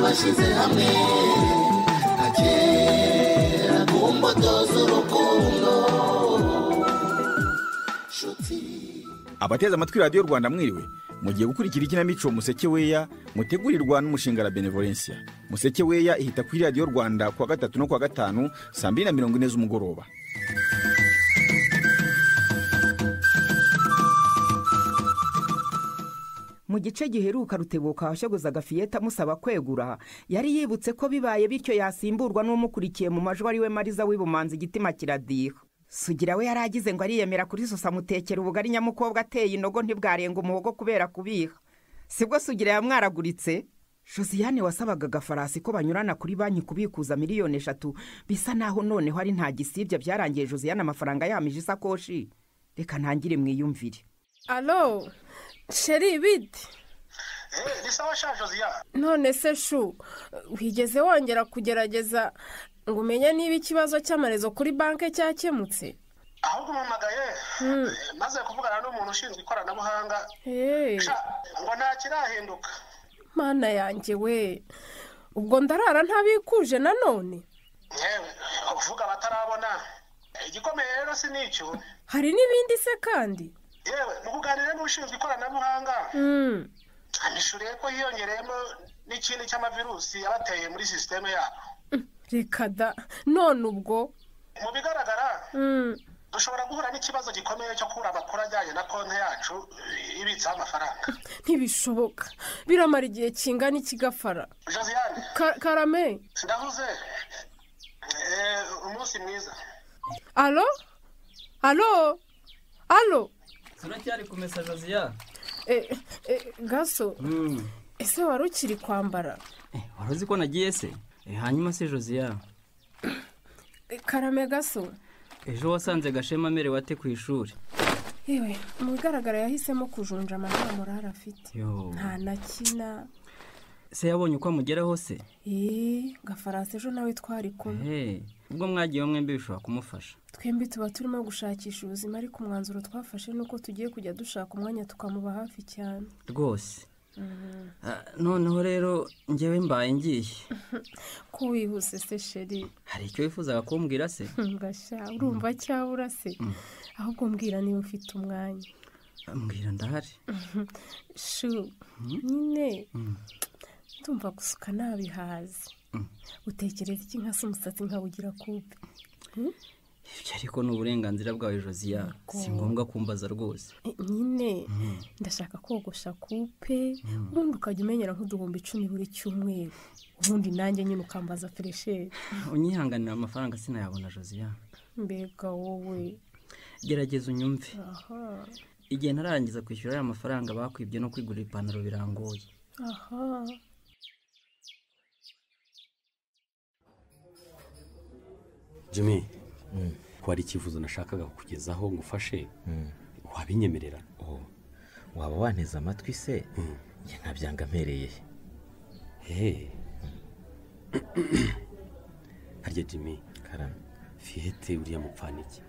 bashyize hamwe nka kera ku mbuto z'urukundo nshuti abateze amatwi radiyo rwanda mwiriwe mugiye gukurikira ikinamico museke weya mutegurirwa n'umushinga la benevolencia museke weya ihita kuri radiyo rwanda kuwa gatatu no kuwa gatanu saa mbiri na mirongo ine z'umugoroba mu gice giheruka rutebuka washyaguzaga fiyeta amusaba kwegura yari yibutse ko bibaye bityo yasimburwa n'umukurikiye mu majwi ari we mariza w'ibumanza igitima kiradiho sugira we yari agize ngo ariyemera kuri susa mutekera ubugari nyamukobwa ateye inogo ntibwarenga umuhogo kubera kubiha sibwo sugira yamwaraguritse josiyane wasabaga agafarasi ko banyurana kuri banki kubikuza miliyoni eshatu bisa naho noneho ari nta gisibya byarangiye josiyane amafaranga yamije isakoshi reka ntangire mwiyumvire alo sheri bite eee ni sawa sha josiya none se shu wigeze wongera kugerageza ngo umenye niba ikibazo cy'amarezo kuri banki cyakemutse ahubwo umpamagaye maze kuvugana n'umuntu ushinzwe ikoranabuhanga Hey, sha ngo nta kirahinduka mana yanjye we ubwo ndarara ntabikuje nanone yewe uvuga abatarabona igikomeye rero si n'icyo hari n'ibindi se kandi yewe mu kuganira n'ushinzwe ikoranabuhanga Hmm, amishuriye ko hiyongereyemo n'ikindi cy'amavirusi yabateye muri sisiteme yabo reka da none ubwo mu bigaragara Hmm, dushobora guhura n'ikibazo gikomeye cyo kubura amakuru ajyanye na konti yacu eh, ibitsaho amafaranga ntibishoboka biramara igihe kingana ikigafara josiane Ka- karame ndahuze Eh, umunsi mwiza alo alo alo turacyari kumesa josiya Eh, eh, gaso ese wari ukiri kwambara wari uzi ko nagiye se Eh, hanyuma se josiya Eh, karame gaso ejo wasanze gashema amerewe ate ku ishuri yewe mu bigaragara yahisemo kujunja amahoro murara afite Yo. nta na kina se yabonye uko amugeraho se eee gafaransa ejo nawe twari kumwe Hey, ubwo mwagiyeho mwembi bishobora kumufasha twembi tuba turimo gushakisha ubuzima ariko umwanzuro twafashe ni uko tugiye kujya dushaka umwanya tukamuba hafi cyane rwose Ah, noneho rero ngewe mbaye ngiye ko wihuse se sheri hari icyo wifuzaga kumbwira se ngasha urumva cyabura se ahubwo mbwira niba ufite umwanya mbwira ndahari shu nyine ndumva gusuka nabihaze utekereza iki nkasa umusatsi nkawugira kupe ibyo ariko ni uburenganzira bwawe josiya si ngombwa kumbaza rwose Eh, nyine ndashaka kogosha kupe ubundi ukajya umenyera nk'uduhumbi icumi buri cyumweru ubundi nanjye nyine ukambaza feresheri unyihanganira amafaranga sinayabona josiya mbega wowe gerageza unyumve aha igihe ntarangiza kwishyura aya mafaranga bakwibye no kwigurira ipantaro birangoye aha jimmy ko hari icyifuzo nashakaga kukugezaho ngo ufashe wabinyemerera waba wanteze amatwi se njye ntabyanga mpereye hehe harya jimmy karame fiyete uriya mupfaniki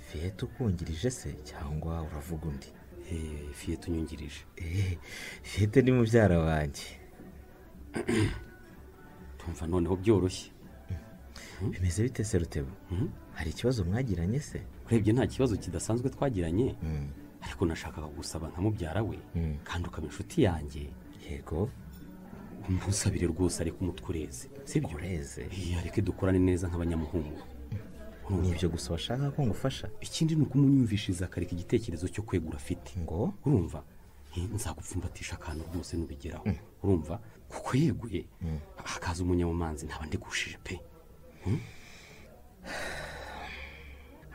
fiyete ukungirije se cyangwa uravuga undi hehe fiyete unyungirije eee fiyete ni mubyara wanjye tumva noneho byoroshye bimeze bite se rutebo Mhm. hari ikibazo mwagiranye se urebye nta kibazo kidasanzwe twagiranye ariko nashakaga gusaba nka mubyara we Mm. kandi ukaba inshuti yanjye yego ntusabire rwose ariko umutwe ureze sibyo ureze iya reke dukorane neza nk'abanyamuhungu ni ibyo gusa washaka ko ngufasha ikindi ni ukumunyumvishiriza akareka igitekerezo cyo kwegura afite ngo urumva Eh, nzagupfumbatisha akantu rwose nubigeraho urumva kuko yeguye hakaza umunyamumanzi ntaba ndigushije pe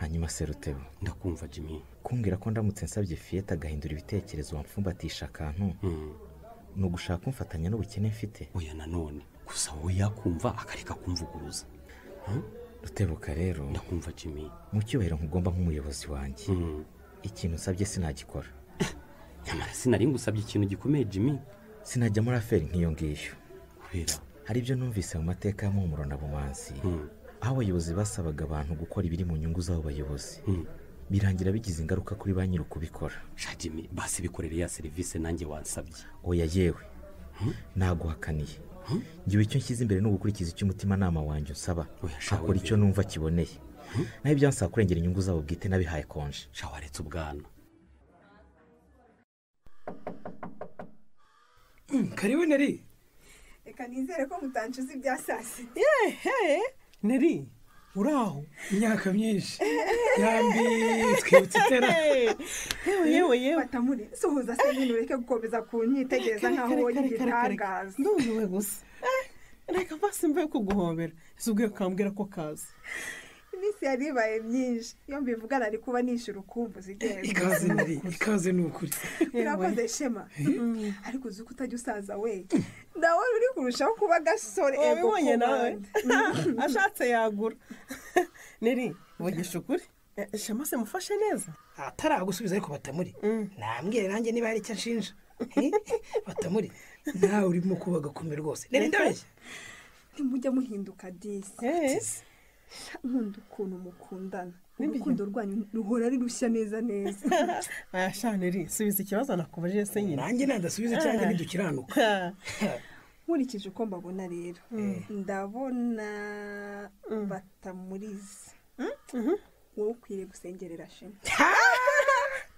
hanyuma se rutebo ndakumva jimmy kumbwira ko ndamutse nsabye fiyete agahindura ibitekerezo wamfumbatisha akantu Mm. ni ugushaka kumfatanya n'ubukene mfite oya nanone gusa wowe yakumva akareka kumvuguruza rutebuka rero ndakumva jimmy mu cyubahiro nkugomba nk'umuyobozi wanjye Mm. ikintu usabye sinagikora nyamara sinari ngusabye ikintu gikomeye jimmy sinajya muri aferi nk'iyo ngiyo kubera hari ibyo numvise mu mateka ya muhumuro na bumanzi Mm. aho abayobozi basabaga abantu gukora ibiri mu nyungu z'abo bayobozi Mm. birangira bigize ingaruka kuri ba nyiri ukubikora sha jimmy basi bikorere ya serivisi nanjye wansabye oya yewe naguhakaniye ngewe icyo nshyize imbere ni ugukurikiza icyo umutimanama wanjye unsaba Oya, shawe akora icyo mbere. numva kiboneye naho ibyansaba kurengera inyungu zabo bwite nabihaye konje shawaretse ubwana karibu neri reka nizere ko mutancuza ibya saa sita hehe neri uraho imyaka myinshi yambi twibutse itera yewe yewe yewe batamure suhuza se ibintu ureke gukomeza kunyitegereza nk'aho Kare, wowe kare, kare, kare, kare. igitangaza ndumiwe gusa Eh, reka mpasi mve kuguhobera zubwiye ukambwira ko kaza iminsi yari ibaye myinshi iyo mbivugana ari kuba nishyura ukumbuza igenzi ikaze neri ikaze ni ukuri birakoze shema ariko uzi ko utajya usaza we nawe uri kurushaho kuba agasore ego wabibonye ku nawe bandi. ashatse yagura neri vugisha ukuri Eh, shema se mufashe neza ataragusubiza ariko batamuri Mm. nambwire nanjye niba hari icyo anshinja batamuri nawe urimo kuba agakumi rwose rero ndabeshya ntimujya muhinduka disi Yes. nkunda ukuntu mukundana Nibyo. urukundo rwanyu ruhora rurushya neza neza aya sha neri subiza ikibazo nakubajije se nyine nanjye nadasubiza cyangwa ntidukiranuka Ha. nkurikije uko mbabona rero ndabona batamuriza wowe ukwiriye gusengerera shema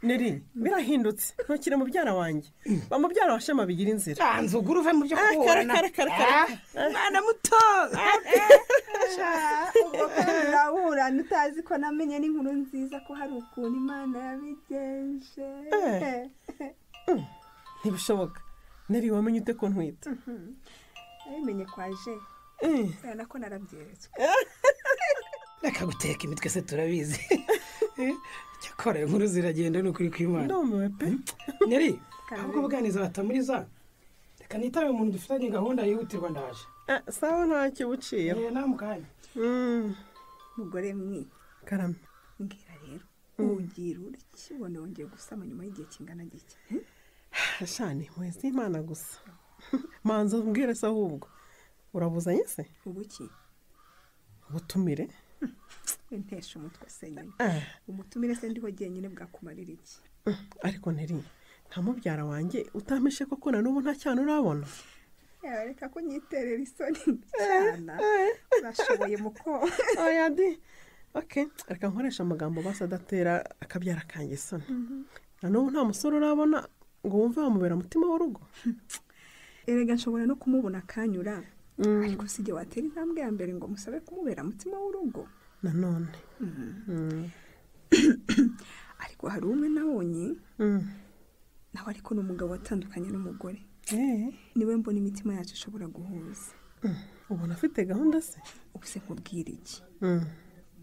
neri birahindutse ntukire mubyara wanjye ba mubyara wa shema bigira inzira banza ugura uve mu byo Ah, kare, kuburana kare, kare, kare. mwana muto ubwo kandi uraburana utazi ko namenye n'inkuru nziza ko hari ukuntu imana yabigenje Eh. ntibishoboka neri wamenye ute ko ntwita nabimenye kwa je Mm. urabona ko narabyeretswe reka guteka imitwe se turabizi cyakora iyo nkuru ziragenda ni ukuri kw'imana ndumiwe pe neri Kare. ahubwo buganiza batamuriza reka nitabe umuntu dufitanye gahunda yihutirwa ndaje Eh, sawa ntacyo uba uciyeho Eh, nawe mukanya Mm. mugore mwe karame mbwira rero ugira urya ubona wongeye gusama nyuma y'igihe kingana gike shani mwese imana gusa manza mbwire se ahubwo urabuzanye se ubuki ubutumire ntesha umutwe se nyine Ah, umutumire se ndiho jyenyine bwakumarira iki ariko neri nta mubyara wanjye utampishe koko na n'ubu nta cyane urabona yaba reka ko nyiterera isoni mbi cyane urashoboye muko oya di oke reka nkoresha amagambo basa adatera akabyara kanjye isoni na n'ubu nta musore urabona ngo wumve wamubera umutima w'urugo erega nshobora no kumubona akanyura ariko si jye watera intambwe ya mbere ngo musabe kumubera mutima w'urugo nanone ariko hari umwe nabonye Mm. nawe ariko ni umugabo watandukanye n'umugore Eh, niwe mbona imitima yacu ishobora guhuza ubona afite gahunda se ubu se nkubwira iki Mm.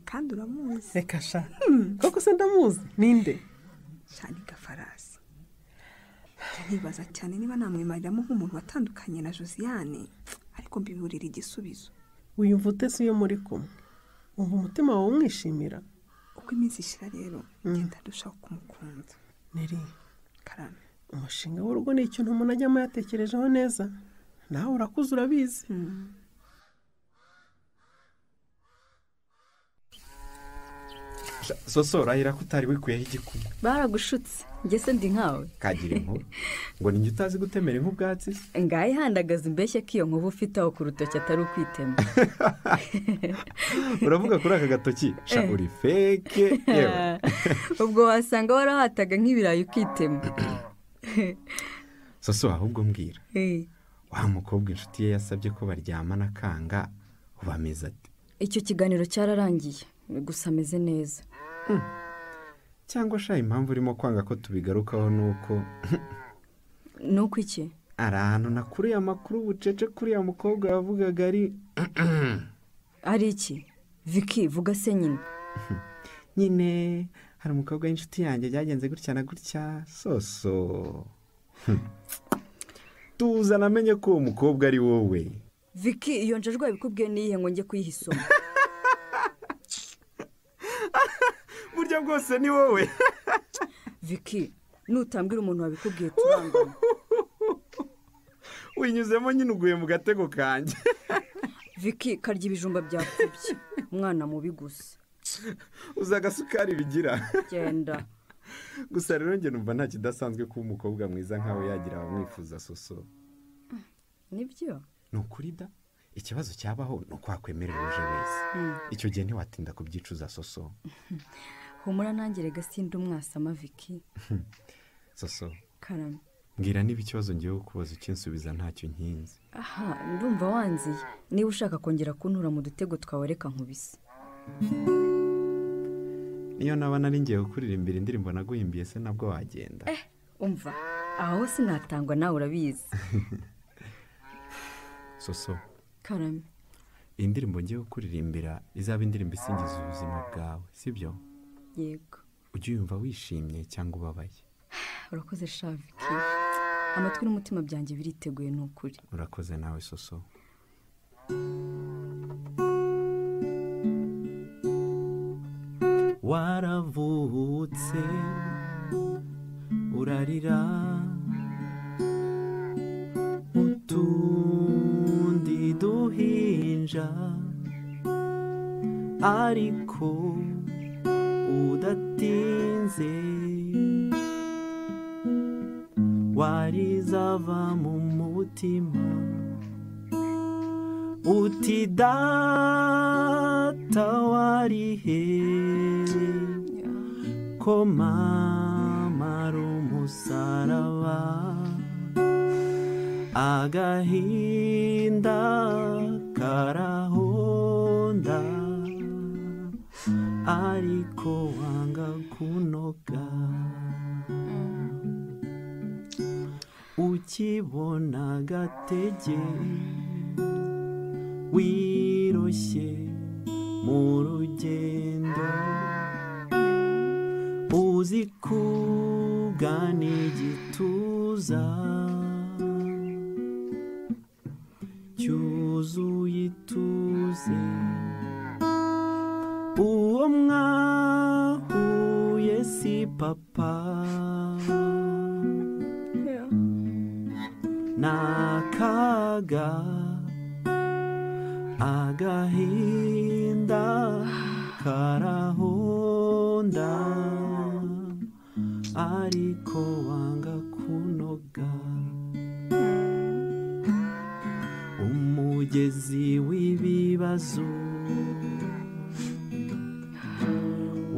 kandi uramuzi reka sha koko se ndamuzi ninde cyane gafarasi nibaza cyane niba namwimariramo nk'umuntu watandukanye na josiane ariko mbiburira igisubizo wiyumva ute se iyo muri kumwe wumva umutima wawe umwishimira uko iminsi ishira rero ngenda ndushaho kumukunda neri karame umushinga w'urugo ni ikintu umuntu ajyamo yatekerejeho neza nawe urakuze urabizi soso urahira ko utari wikuyeho igikumwe baragushutse njye se ndi nkawe kagira inkuru ngo ni njye utazi gutemera ink'ubwatsi se ngahe handagaza imbeshye ko iyo nkovu ufite aho ku rutoki atari ukwitema uravuga kuri aka gatoki sha uri feke yewe ubwo wasanga warahataga nk'ibirayi ukitema soso ahubwo mbwira Eh, wa mukobwa inshuti ye yasabye ko baryamana akanga ubu ameze ati icyo kiganiro cyararangiye gusa ameze neza cyangwa sha impamvu urimo kwanga ko tubigarukaho ni uko ni uko iki ari ahantu nakuriye amakuru bucece kuri ya mukobwa yavugaga ari ari iki viki vuga se nyine nyine hari umukobwa w'inshuti yanjye byagenze gutya na gutya soso Hmm. tuza namenye ko uwo mukobwa ari wowe viki iyo njajwa yabikubwiye n'iyihe ngo njye kuyiha isomo burya bwose ni wowe viki nutambwira umuntu wabikubwiye turangane winyuzemo nyine uguye mu gatego kanjye viki karya ibijumba byapfubye umwana mubi gusa uzi agasukari bigira genda gusa rero njye numva nta kidasanzwe kuba umukobwa mwiza nkawe yagira abamwifuza soso nibyo ni ukuri da ikibazo cyabaho ni uko wakwemerera uje wese icyo gihe ntiwatinda kubyicuza soso humura ntangire gasinde umwasama viki soso karame mbwira niba ikibazo ngiye kukubaza ukinsubiza ntacyo nkinze aha ndumva wanziye niba ushaka kongera kuntura mu dutego twawe reka nkubise niyo naba nari ngiye gukuririmbira indirimbo naguhimbiye se nabwo wagenda umva aho sinatangwa nawe urabizi soso karame iyi ndirimbo ngiye gukuririmbira izaba indirimbo isingiza ubuzima bwawe sibyo yego ujye uyumva wishimye cyangwa ubabaye urakoze shaviki amatwi n'umutima byanjye biriteguye ni ukuri urakoze nawe soso waravutse urarira utundi duhinja ariko udatinze warizava mu mutima uti data warihe ko mama ari umusaraba agahinda karahonda ariko wanga kunoga ukibona agatege wiroshye mu rugendo uzi kugana igituza cyuzuye ituze uwo mwahuye si papa n'akaga agahinda karahonda ariko wanga kunoga umugezi w'ibibazo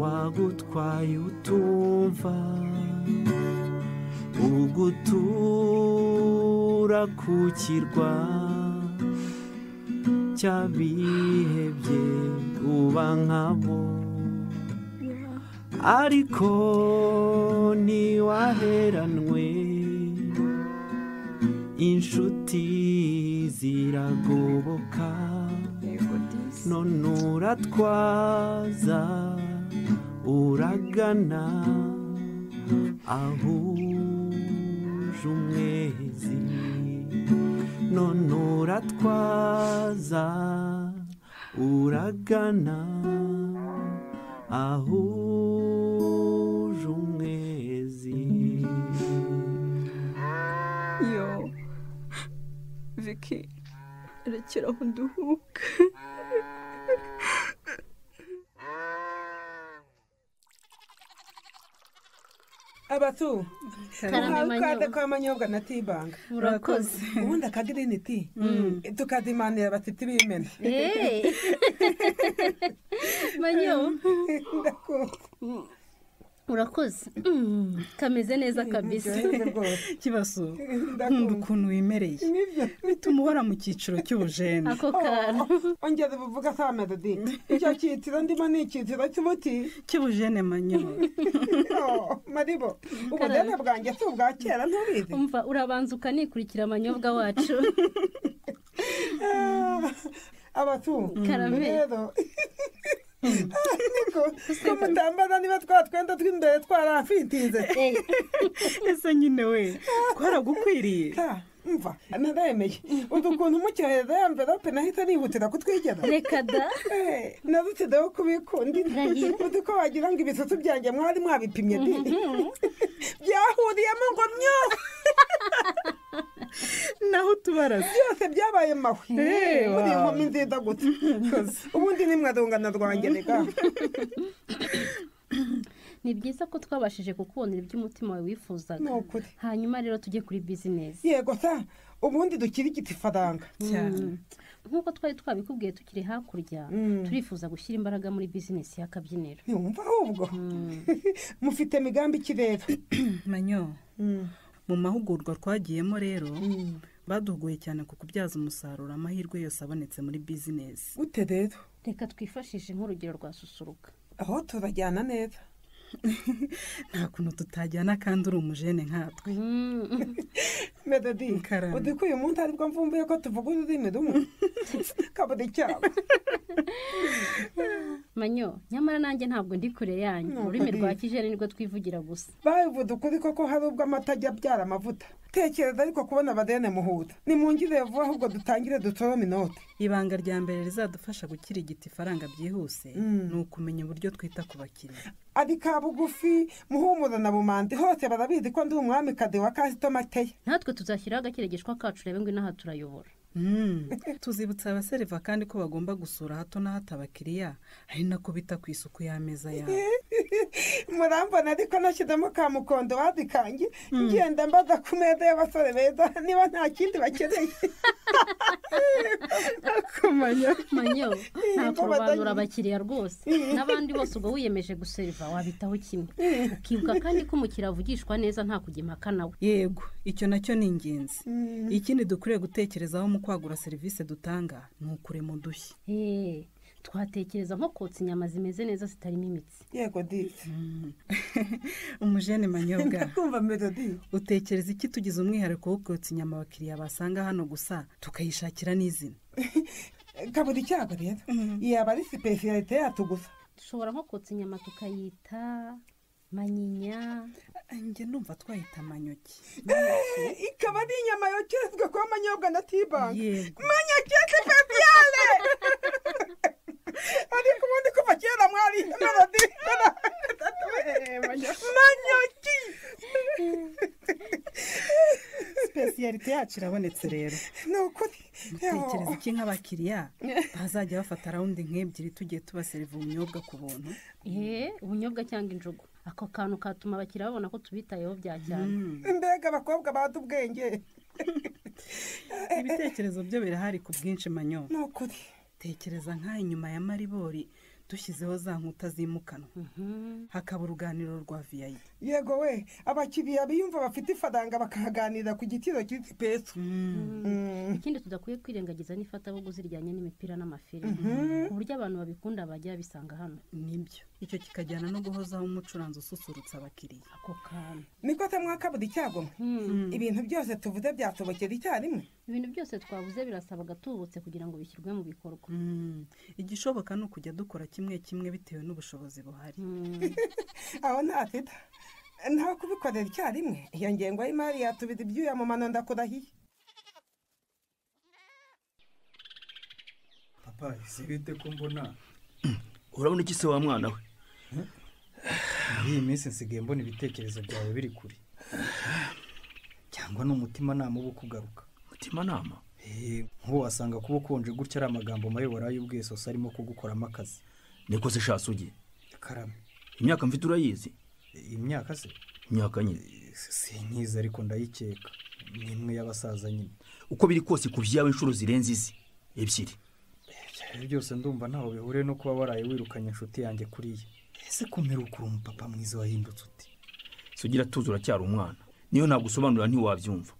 wagutwaye utumva ugutura ku kirwa cy'abihebye uba nkabo ariko ntiwaheranwe inshuti ziragoboka none uratwaza uragana ahuje umwezi none uratwaza uragana ahuje umwezi yo viki rekeraho nduhuke abatu Karame ukanda Manyobwa. kwa manyobwa na tibanga Murakoze. ubundi akagirini ti tukadimanira bati tibimene Eh. manyo urakoze Mm, kameze neza kabisa kibazo nkunda ukuntu wimereye bituma uhora mu cyiciro cy'ubujene Ako kantu. ongeza ubuvuga sa medodi icyo cyiciro ndimo ni icyiciro cy'umuti cy'ubujene manyo maribo ubujene bwanjye si ubwa kera ntubizi umva urabanza ukanikurikira amanyobwa wacu abatu Karame. rero ko ko mutambaza niba twa twenda tw'imbere twarafintinze ese nyine we twaragukwiriye mva naremeye udu kuntu mucyohereza ya mverope nahita nihutira kutwigera reka da narusideho kubikunda Ndahiro. uzi ko wagira ngo ibisusu byanjye mwari mwabipimye di byahuriyemo ngo myo naho utubaraza byose byabaye mahwi Eh, muri iyi wow. nkumi nziza gusa ubundi ni mwarungana rwanjye reka ni byiza ko twabashije kukubonera ibyo umutima wawe wifuzaga Ni ukuri. hanyuma rero tujye kuri bizinesi yego sa ubundi dukirigita ifaranga Mm. nk'uko twari twabikubwiye tukiri hakurya Mm. turifuza gushyira imbaraga muri bizinesi y'akabyiniro ntiwumva ahubwo mufite migambi ki rero manyo mu mahugurwa twagiyemo rero baduhuguye cyane ku kubyaza umusaruro amahirwe yose abonetse muri bizinesi gute rero reka twifashishe nk'urugero rwa susuruka aho turajyana neza nta kuntu tutajyana kandi uri umujene nkatwe melody Karame. uzi ko uyu munsi aribwo mvumbuye ko tuvuga ururimi rumwe kaburi cyabo manyo nyamara nanjye ntabwo ndi kure yanyu Ni ururimi ukuri. rwa kijeni nirwo twivugira gusa babivuze ukuri koko hari ubwo amata ajya abyara amavuta tekereza ariko kubona abadene muhuza nimungire vuba ahubwo dutangire dutorome inote ibanga rya mbere rizadufasha gukirigita ifaranga byihuse ni ukumenya uburyo twita ku bakiriya ari ka bugufi muhumura na bumandi hose barabizi ko ndi umwami kade wa kasitoma teya natwe tuzashyiraho agakirigishwa kacu rebe ngo inaha turayobora tuzibutsa abaseriva kandi ko bagomba gusura hato na hato abakiriya ari nako bita ku isuku y'ameza yabo murambona ariko nashyizemo ka mukondo wadikange ngenda mbaza ku meza y'abasore beza niba nta kindi bakeneye manyo nta Imbabazi. kurobanura abakiriya rwose n'abandi bose ubwo wiyemeje guseriva wabitaho kimwe ukibuka kandi ko umukiriya avugishwa neza nta kujya impaka nawe yego icyo nacyo ni ingenzi ikindi dukwiriye gutekerezaho mu kwagura serivisi dutanga ni ukurema udushya Eh, twatekereza nko kotsa inyama zimeze neza zitarimo imitsi yego disi umujene manyobwa ndakumva melodi utekereza iki tugize umwihariko wo kotsa inyama abakiriya basanga hano gusa tukayishakira n'izina kabura icyago rero yaba ari sipesiyalite yacu gusa dushobora nko kotsa inyama tukayita manyinya njye numva twayita manyoki ikaba ari inyama yokerezwa kuba amanyobwa na tibanki Yego. manyakeke fesiyale ariko ubundi kuva kera mwari melodi manyoki sipesiyalite yacu irabonetse rero ni ukuri mutekereza iki nk'abakiriya bazajya bafata rawundi nk'ebyiri tugiye tubaseriva ubunyobwa ku buntu eh ubunyobwa cyangwa injugu ako kantu katuma abakiriya babona ko tubitayeho bya cyane mbega abakobwa bata ubwenge ibitekerezo byo birahari ku bwinshi manyo ni ukuri tekereza nk'aha inyuma ya maribori dushyizeho za nkuta zimukanwa hakaba uruganiriro rwa viyayi yego we abakiriya biyumva bafite ifaranga bakahaganirira ku giciro cy'isi pesu ikindi tudakwiye kwirengagiza n'ifatabuguzi rijyanye n'imipira n'amafilime ku buryo abantu babikunda bajya babisanga hano nibyo icyo kikajyana no guhozaho umucuranzi ususurutsa abakiriya ako kantu niko se mwakabura icyago mwe? ibintu byose tuvuze byatobokera icyarimwe ibintu byose twavuze birasaba gatubutse kugira ngo bishyirwe mu bikorwa igishoboka ni ukujya dukora kimwe kimwe bitewe n'ubushobozi buhari aho nta teta ntawe kubikorera icyarimwe iyo ngengo y'imari yatubira ibyuya mu mano ndakurahiye papa ese bite ko mbona urabona iki se wa mwana we muri iyi minsi nsigaye mbona ibitekerezo byawe biri kure cyangwa ni umutimanama uba ukugaruka umutimanama nk'ubu wasanga kuba ukonje gutya ari amagambo mabi waraye ubwiye sose arimo kugukoramo akazi niko se shatse ujye karame imyaka mfite urayizi imyaka se imyaka nye sinkizi ariko ndayikeka ni imwe y'abasaza nyine uko biri kose ku byawe inshuro zirenze izi ebyiri ibi byose ndumva ntaho bihuriye no kuba waraye wirukanye inshuti yanjye kuriya ese kumera ukuri umupapa mwiza wahindutse uti sugira tuzi uracyari umwana niyo ntabwo usobanura ntiwabyumva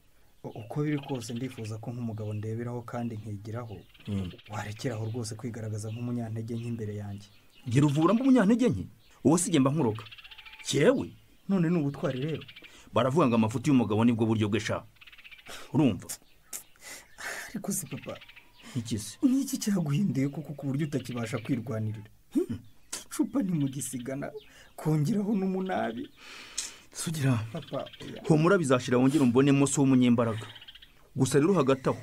U- uko biri kose ndifuza ko nk'umugabo ndeberaho kandi nkigiraho warekeraho rwose kwigaragaza nk'umunyantege nke imbere yanjye ngira uvura mba umunyantege nke uwo si mba nkuroga cyewe none ni ubutwari rero baravuga ngo amafuti y'umugabo nibwo buryo bwe sha urumva ariko si papa iki se n'iki cyaguhinduye kuko ku buryo utakibasha kwirwanirira Hmm? icupa ntimugisigana kongeraho n'umunabi sugira papa oya. humura bizashira wongere umbonemo si w'umunyembaraga gusa rero hagati aho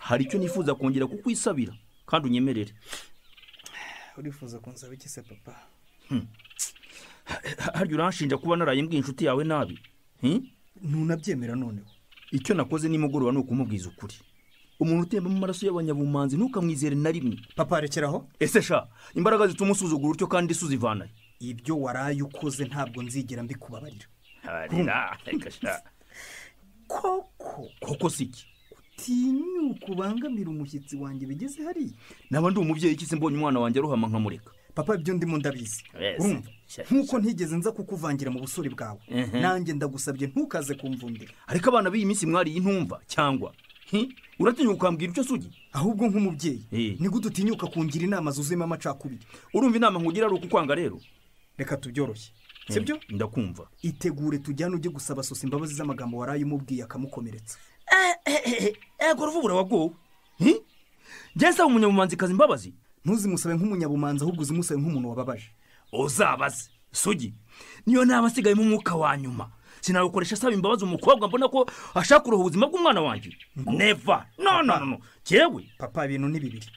hari icyo nifuza kongera kukwisabira kandi unyemerere urifuza kunsaba iki se papa Ha- harya uranshinja kuba naraye mbwiye inshuti yawe nabi Hmm? ntunabyemera noneho icyo nakoze nimugoroba ni ukumubwiza ukuri umuntu utembamo amaraso y'abanyabumanzi ntukamwizere na rimwe papa rekeraho ese sha imbaraga zituma usuzugura utyo kandi isuza ivanayo ibyo waraye ukoze ntabwo nzigera mbikubabarira harira reka sha koko koko si iki utinyuka ubangamira umushyitsi wanjye bigeze hariya naba ndi umubyeyi iki se mbonye umwana wanjye aruhama nkamureka papa ibyo ndimo ndabizi Yes. urumva Sha- nk'uko ntigeze nza kukuvangira mu busore bwawe Mhm. nanjye ndagusabye ntukaze kumvundira ariko abana b'iyi minsi mwariye intumva cyangwa hi? uratinya ukambwira icyo sugi ahubwo nk'umubyeyi nigute utinyuka kungira inama zuzuyemo amacakubiri urumva inama nkugira ari ukukwanga rero reka tubyoroshye sibyo ndakumva itegure tujyane ujye gusaba sosa imbabazi z'amagambo waraye umubwiye akamukomeretsa ego uruvubura wagowe njye nsaba umunyabumanzikazi imbabazi ntuzimusabe nk'umunyabumanzi ahubwo uzimusabe nk'umuntu wababaje uzabaze sugi niyo naba nsigayemo umwuka wa nyuma sinagukoresha asaba imbabazi umukobwa mbona ko ashaka kuroha ubuzima bw'umwana wanjye neva no no no, no jyewe papa ibintu ni bibiri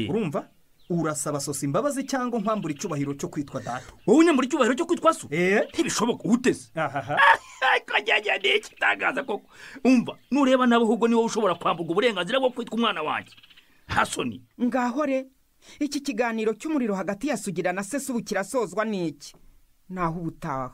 urumva urasaba sosa imbabazi cyangwa nkwambura icyubahiro cyo kwitwa data wowe unyambura icyubahiro cyo kwitwa so ntibishoboka uteze ariko njyewe ni ikitangaza koko umva nureba nawe ahubwo niwe ushobora kwambuka uburenganzira bwo kwitwa umwana wanjye hasoni ngahore iki kiganiro cy'umuriro hagati ya sugira na sesu ubu kirasozwa n'iki naho ubutaha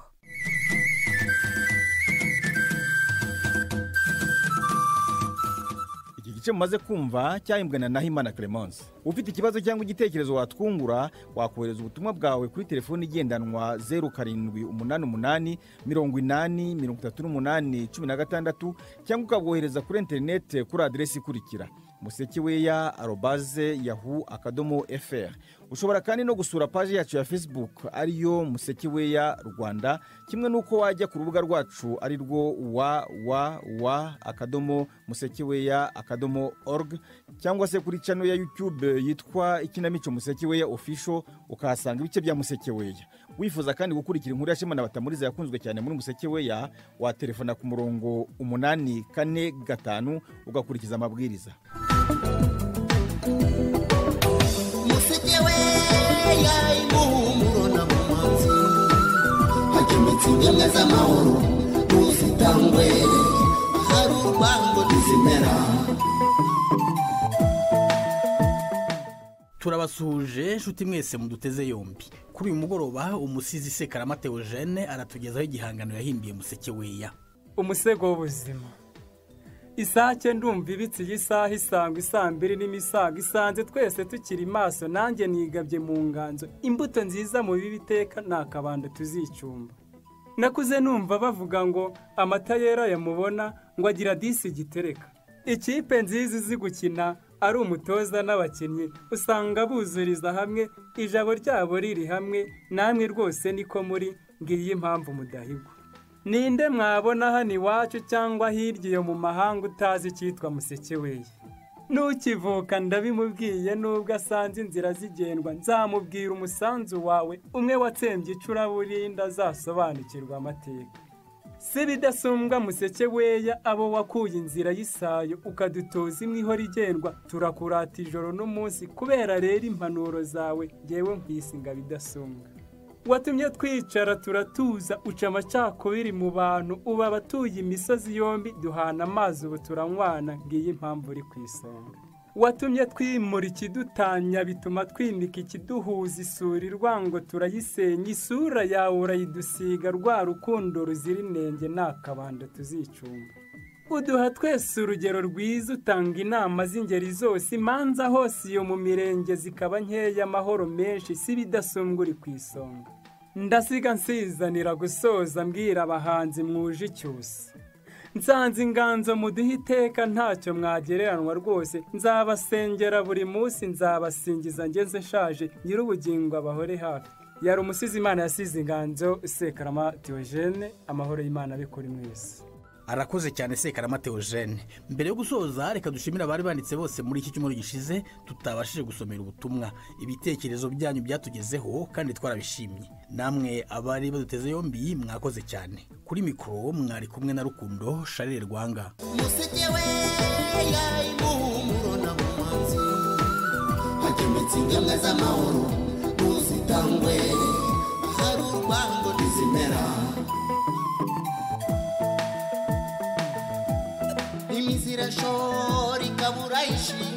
iki gice mumaze kumva cyahimbwe na nahimana clemence ufite ikibazo cyangwa igitekerezo watwungura wakohereza ubutumwa bwawe kuri telefoni igendanwa zeru karindwi umunani umunani mirongo inani mirongo itatu n'umunani cumi na gatandatu cyangwa ukabwohereza kuri interinete kuri aderesi ikurikira musekeweya arobaze yahu akadomo fr ushobora kandi no gusura paji yacu ya facebook ariyo musekeweya rwanda kimwe n'uko wajya ku rubuga rwacu ari rwo www akadomo musekeweya akadomo org cyangwa se kuri cano ya youtube yitwa ikinamico musekeweya official ukahasanga ibice bya musekeweya wifuza kandi gukurikira inkuru ya shema na batamuriza yakunzwe cyane muri musekeweya waterefona ku murongo umunani kane gatanu ugakurikiza amabwiriza museke we yayimuhumuro na mumanzi hacometse ingemwe z'amahoro mu busitangwe hari urubango ntizimera turabasuhuje inshuti mwese muduteze yombi kuri uyu mugoroba umusizi sekaramatewo jene aratugezaho igihangano yahimbiye museke weya umusego w'ubuzima isake ndumva ibitse iyi saha isanga isambiri n'imisago isanze twese tukiri maso nanjye nigabye mu nganzo imbuto nziza mu bibi iteka ni akabando tuzicumba nakuze numva bavuga ngo amata yera yamubona ngo agira disi gitereka ikipe nziza izi gukina ari umutoza n'abakinnyi usanga buzuriza hamwe ijabo ryabo riri hamwe namwe rwose niko muri ngiyi impamvu mudahigwa ninde mwabona hano iwacu cyangwa hirya iyo mu mahanga utazi icyitwa musekeweye nukivuka ndabimubwiye nubwo asanze inzira zigendwa nzamubwira umusanzu wawe umwe watsembye icuraburinda azasobanukirwa amateka si bidasumbwa museke weya abo wakuye inzira y'isayo ukadutoza imwe igendwa turakurata ijoro n'umunsi kubera rero impanuro zawe ngewe nkwisinga bidasumbwa watumye twicara turatuza uca amacakubiri mu bantu uba abatuye imisozi yombi duhana amazi ubu turanywana ngiyi impamvu uri ku isonga watumye twimura ikidutanya bituma twimika ikiduhuza isuri rwango turayisenya isura yawe urayidusiga rwa rukundo ruzira inenge nta kabando tuzicumba uduha twese urugero rwiza utanga inama z'ingeri zose imanza hose iyo mu mirenge zikaba nkeya amahoro menshi si ibidasumbwa uri ku isonga ndasiga nsizanira gusoza mbwira abahanzi mwuje icyusa nsanze inganzo muduhe iteka ntacyo mwagereranywa rwose nzabasengera buri munsi nzabasingiza ngeze nshaje nyiri ubugingo abahore hafi yari umusizi imana yasize inganzo sekarama Diogene amahoro y'imana abikore mwese arakoze cyane sekaramatewo jene mbere yo gusoza reka dushimire abari banditse bose muri iki cyumweru gishize tutabashije gusomera ubutumwa ibitekerezo byanyu byatugezeho kandi twarabishimye namwe abari baduteze yombi mwakoze cyane kuri mikoro mwari kumwe na rukundo sharire rwanga museke we yayimuhumuro na mumanzi hacometse ingemwe z'amahoro mu busitangwe hari urubango ntizimera imizi irashora ikabura isha Thank you.